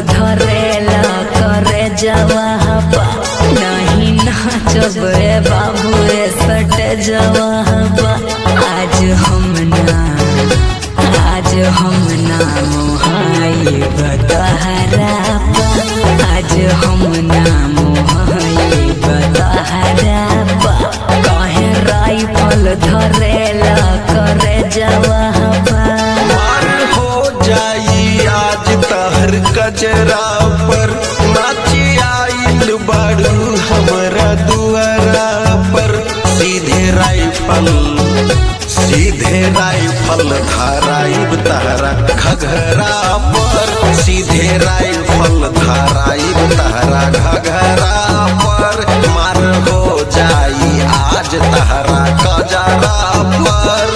धरेला करे जवाहबा नहीं नाचब रे बाबू रे सट जवाहबा आज हम ना आज हम ना मोहाई बतहरा आज हम ना मोहाई बतहरा कहे राइफल धरेला करे जवाहबा मार हो जाई आज तहर कजरा पर नाची आइल बाड़ू हमरा दुआरा पर सीधे राइफल सीधे राइफल धाराइब तहरा घघरा पर सीधे राइफल धाराइब तहरा घघरा पर मार हो जाई आज तहरा कजरा पर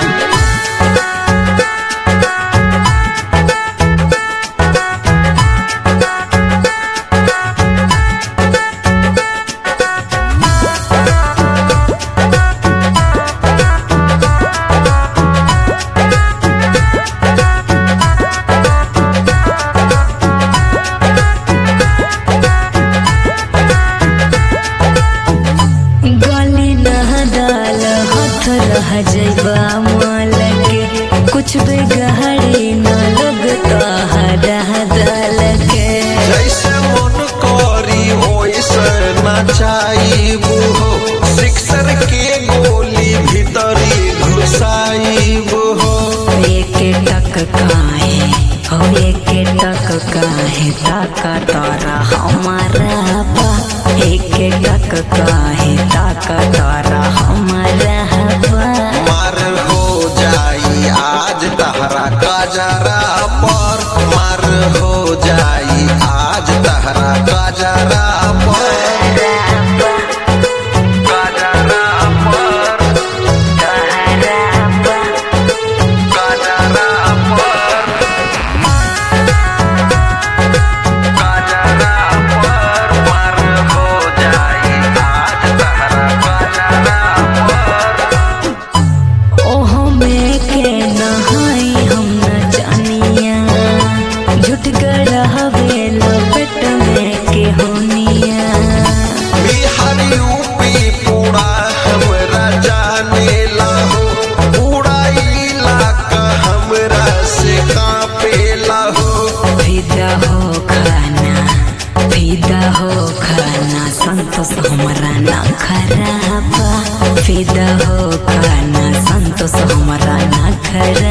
गली नहदाल हथ रह जैबा माल के कुछ बेगहरी न लगता हरा दल के जैसे मन करी ओइसे नचाइबू हो सिक्सर के गोली भीतरी घुसाइबू हो एक टक काहे हो एक टक काहे ताका तारा हमारा बा एक टक काहे ताका तारा हमारा बा मार हो जाई आज तहरा काजरा पर मार हो जाई आज तहरा काजरा पर काजरा पर काजरा पर काजरा पर मार हो जाई आज तहरा काजरा पर ओहो में के नहाई हम न जानिया झुट गड़ावे लपेट में के होनिया बिहार यूपी पूरा हमरा जाने लाहो पूरा इलाका हमरा से कांपे लाहो फिदा हो खाना फिदा हो खाना संतोष हमरा ना खराबा फिदा हो खाना संतोष हमरा ना खराबा